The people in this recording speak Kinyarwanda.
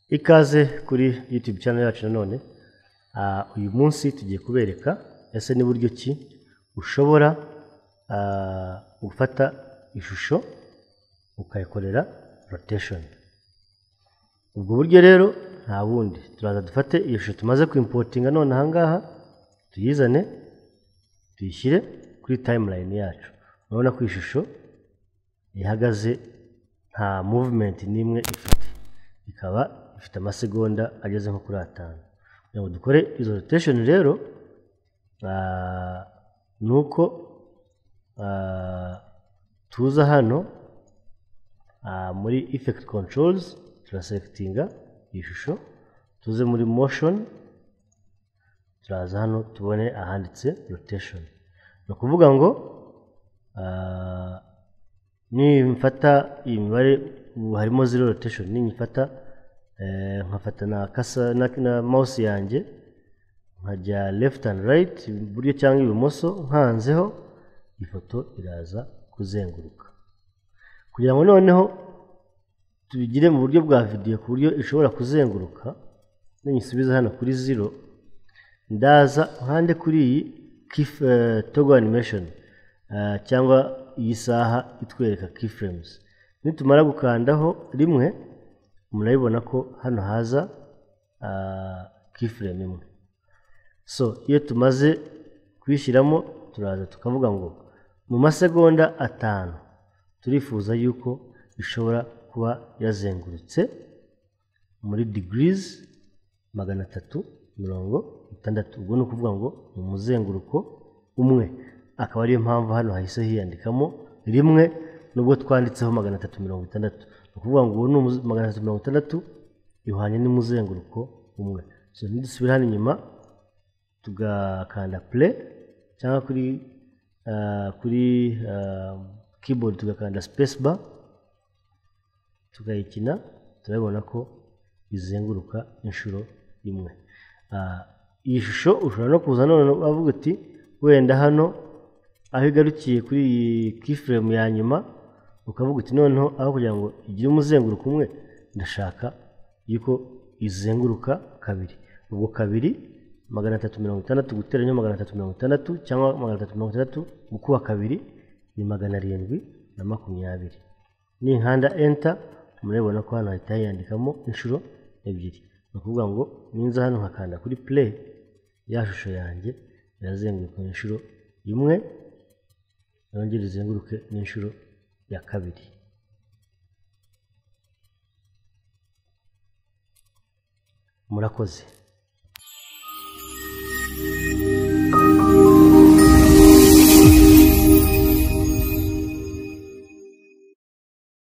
ikaze kuri YouTube channel yacu nanone Ah, uyu munsi tugiye kubereka ese n'uburyo ki ushobora ah, gufata ishusho ukayikorera rotation ubwo buryo rero nta bundi turaza dufate iyo shusho tumaze kwimpotinga none aha ngaha tuyizane tuyishyire kuri timeline yacu urabona ko iyi shusho ihagaze nta movement n'imwe ifite ikaba ifite amasegonda ageze nko kuri atanu kugira ngo dukore izo rotation rero ah, ni uko ah, tuza hano ah, muri effect controls turaselectinga iyi shusho tuze muri motion turaza hano tubone ahanditse rotation ni ukuvuga ngo ah, nimfata iyi mibare ubu harimo zero rotation ninyifata eh, nkafata na, kasa, na, na mouse yanjye nkajya left and right iburyo cyangwa ibumoso nkanzeho ifoto iraza kuzenguruka kugira ngo noneho tubigire mu buryo bwa video ku buryo ishobora kuzenguruka ninyisubiza hano kuri zero ndaza nkande kuri iyi kif, eh, toggle animation eh, cyangwa iyi saha itwereka keyframes nitumara gukandaho rimwe murabibona ko hano haza ah, keyframe imwe so iyo tumaze kuyishyiramo turaza tukavuga ngo mu masegonda atanu turifuza yuko ishobora kuba yazengurutse muri degrees magana atatu mirongo itandatu ubwo ni ukuvuga ngo ni umuzenguruko umwe akaba ariyo mpamvu hano hahise hiyandikamo rimwe nubwo twanditseho magana atatu mirongo itandatu ni ukuvuga ngo uwo ni umuze- magana atatu mirongo itandatu ihwanye n'umuzenguruko umwe so nidusubira hano inyuma tugakanda play cyangwa kuri ah, kuri ah, keyboard tugakanda space bar tukayikina turabona ko izenguruka inshuro imwe Ah, iyi shusho ushobora no kuza none bavuga uti wenda hano aho igarukiye kuri iyi keyframe ya nyuma ukavuga uti noneho aho kugira ngo igire umuzenguruko umwe ndashaka yuko izenguruka kabiri ubwo kabiri magana atatu mirongo itandatu guteranyo magana atatu mirongo itandatu cyangwa magana atatu mirongo itandatu gukuba kabiri ni magana arindwi na makumyabiri ninkanda enter murabibona ko hano hahita hiyandikamo inshuro ebyiri ni ukuvuga ngo ninza hano nkakanda kuri play ya shusho yanjye irazenguruka inshuro imwe yongere izenguruke n'inshuro ya kabiri murakoze